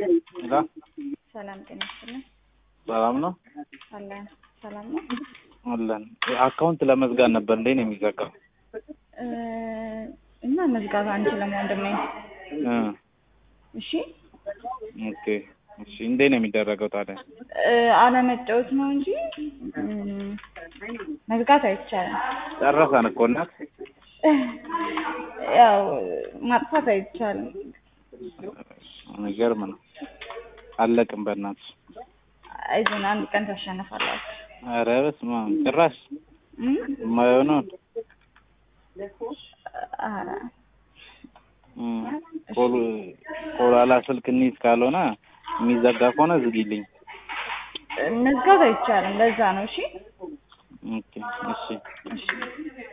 ሄሎ ሰላም ጤና ይስጥልን። ሰላም ነው አለን ሰላም ነው። አለን። አካውንት ለመዝጋት ነበር እንዴ ነው የሚዘጋው? እ እና መዝጋት አንችልም ወንድሜ። እ እሺ ኦኬ እሺ። እንዴ ነው የሚደረገው ታዲያ? እ አለመጫወት ነው እንጂ እም፣ መዝጋት አይቻልም። ጨረሰን እኮ እናት። ያው ማጥፋት አይቻልም። የሚገርም ነው። አለቅም በእናትሽ። አይዞን አንድ ቀን ታሸንፋላችሁ። ኧረ በስመ አብ ጭራሽ እም? የማይሆነውን ኧረ እም፣ ኮል ኮላላ ስልክ እንሂድ ካልሆነ የሚዘጋ ከሆነ ዝጊልኝ። መዝጋት አይቻልም። ለዛ ነው። እሺ ኦኬ እሺ እሺ